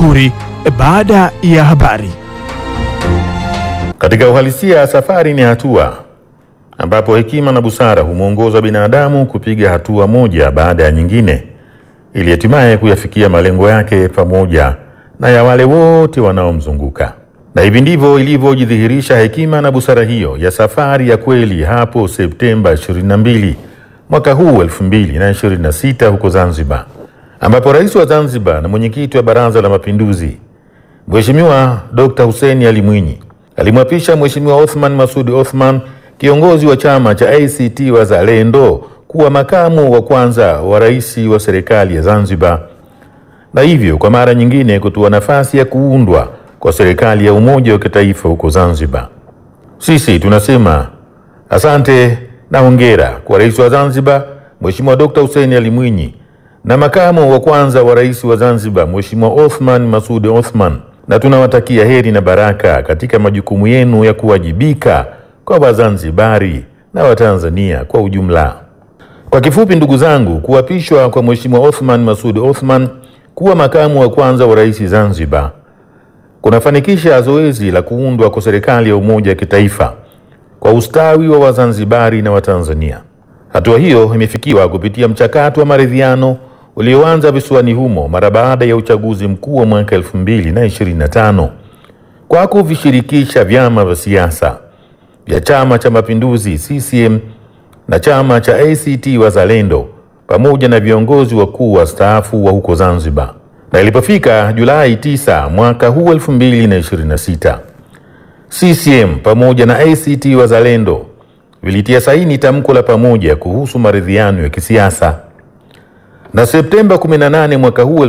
Makuri baada ya habari. Katika uhalisia, safari ni hatua ambapo hekima na busara humwongoza binadamu kupiga hatua moja baada ya nyingine ili hatimaye kuyafikia malengo yake pamoja na ya wale wote wanaomzunguka. Na hivi ndivyo ilivyojidhihirisha hekima na busara hiyo ya safari ya kweli hapo Septemba 22 mwaka huu 2026 huko Zanzibar, ambapo rais wa Zanzibar na mwenyekiti wa Baraza la Mapinduzi Mheshimiwa Dr. Hussein Ali Mwinyi alimwapisha Mheshimiwa Othman Masud Othman, kiongozi wa chama cha ACT Wazalendo, kuwa makamu wa kwanza wa rais wa serikali ya Zanzibar, na hivyo kwa mara nyingine kutoa nafasi ya kuundwa kwa serikali ya umoja wa kitaifa huko Zanzibar. Sisi tunasema asante na hongera kwa rais wa Zanzibar Mheshimiwa Dr. Hussein Ali Mwinyi na makamu wa kwanza wa rais wa Zanzibar Mheshimiwa Othman Masud Othman, na tunawatakia heri na baraka katika majukumu yenu ya kuwajibika kwa Wazanzibari na Watanzania kwa ujumla. Kwa kifupi, ndugu zangu, kuapishwa kwa Mheshimiwa Othman Masud Othman kuwa makamu wa kwanza wa rais Zanzibar kunafanikisha zoezi la kuundwa kwa serikali ya umoja wa kitaifa kwa ustawi wa Wazanzibari na Watanzania. Hatua hiyo imefikiwa kupitia mchakato wa maridhiano ulioanza visiwani humo mara baada ya uchaguzi mkuu wa mwaka 2025 kwa kuvishirikisha vyama vya siasa vya Chama cha Mapinduzi CCM na chama cha ACT Wazalendo pamoja na viongozi wakuu wastaafu wa huko Zanzibar. Na ilipofika Julai 9 mwaka huu 2026, CCM pamoja na ACT Wazalendo vilitia saini tamko la pamoja kuhusu maridhiano ya kisiasa. Na Septemba 18 mwaka huu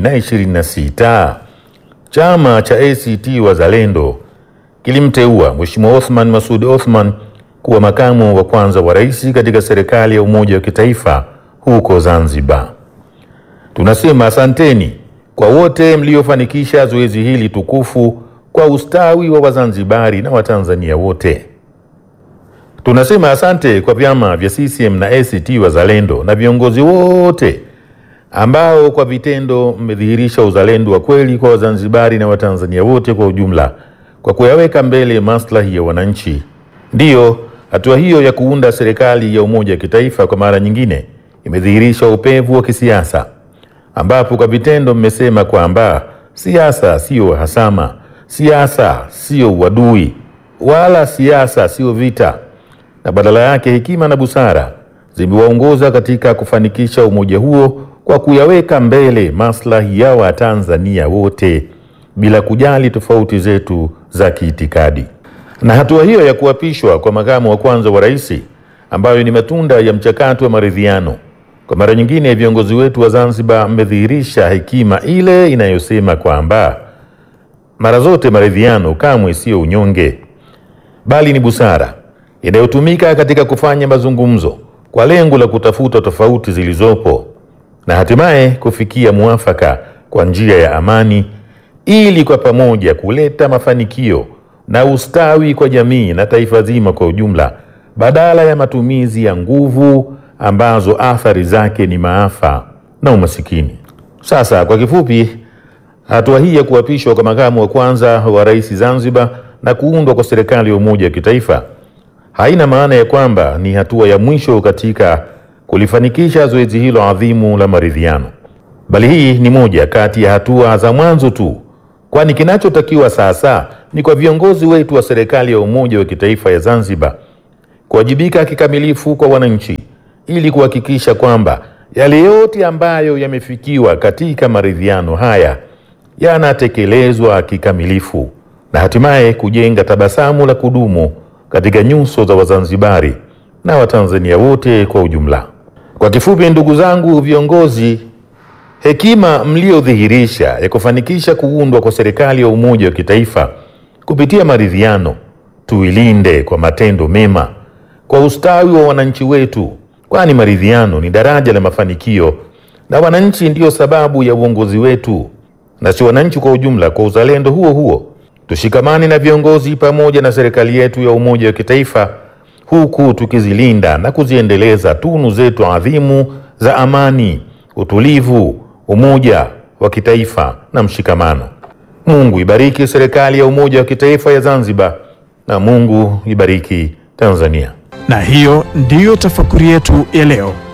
2026, chama cha ACT Wazalendo kilimteua Mheshimiwa Othman Masud Othman kuwa makamu wa kwanza wa rais katika serikali ya umoja wa kitaifa huko Zanzibar. Tunasema asanteni kwa wote mliofanikisha zoezi hili tukufu kwa ustawi wa Wazanzibari na Watanzania wote. Tunasema asante kwa vyama vya CCM na ACT Wazalendo na viongozi wote ambao kwa vitendo mmedhihirisha uzalendo wa kweli kwa Wazanzibari na Watanzania wote kwa ujumla kwa kuyaweka mbele maslahi ya wananchi. Ndiyo, hatua hiyo ya kuunda serikali ya umoja wa kitaifa kwa mara nyingine imedhihirisha upevu wa kisiasa ambapo kwa vitendo mmesema kwamba siasa siyo hasama, siasa siyo uadui, wala siasa siyo vita, na badala yake hekima na busara zimewaongoza katika kufanikisha umoja huo kwa kuyaweka mbele maslahi ya Watanzania wote bila kujali tofauti zetu za kiitikadi. Na hatua hiyo ya kuapishwa kwa makamu wa kwanza wa rais ambayo ni matunda ya mchakato wa maridhiano kwa mara nyingine viongozi wetu wa Zanzibar mmedhihirisha hekima ile inayosema kwamba mara zote maridhiano kamwe siyo unyonge, bali ni busara inayotumika katika kufanya mazungumzo kwa lengo la kutafuta tofauti zilizopo na hatimaye kufikia muafaka kwa njia ya amani, ili kwa pamoja kuleta mafanikio na ustawi kwa jamii na taifa zima kwa ujumla, badala ya matumizi ya nguvu ambazo athari zake ni maafa na umasikini. Sasa kwa kifupi, hatua hii ya kuapishwa kwa makamu wa kwanza wa rais Zanzibar na kuundwa kwa serikali ya umoja wa kitaifa haina maana ya kwamba ni hatua ya mwisho katika kulifanikisha zoezi hilo adhimu la maridhiano, bali hii ni moja kati ya hatua za mwanzo tu, kwani kinachotakiwa sasa ni kwa viongozi wetu wa serikali ya umoja wa kitaifa ya Zanzibar kuwajibika kikamilifu kwa wananchi ili kuhakikisha kwamba yale yote ambayo yamefikiwa katika maridhiano haya yanatekelezwa kikamilifu na hatimaye kujenga tabasamu la kudumu katika nyuso za Wazanzibari na Watanzania wote kwa ujumla. Kwa kifupi, ndugu zangu viongozi, hekima mliodhihirisha ya kufanikisha kuundwa kwa serikali ya umoja wa kitaifa kupitia maridhiano tuilinde kwa matendo mema kwa ustawi wa wananchi wetu, kwani maridhiano ni daraja la mafanikio na wananchi ndiyo sababu ya uongozi wetu, na si wananchi kwa ujumla. Kwa uzalendo huo huo, tushikamane na viongozi pamoja na serikali yetu ya umoja wa kitaifa, huku tukizilinda na kuziendeleza tunu zetu adhimu za amani, utulivu, umoja, wa kitaifa na mshikamano. Mungu ibariki serikali ya umoja wa kitaifa ya Zanzibar na Mungu ibariki Tanzania. Na hiyo ndiyo tafakuri yetu ya leo.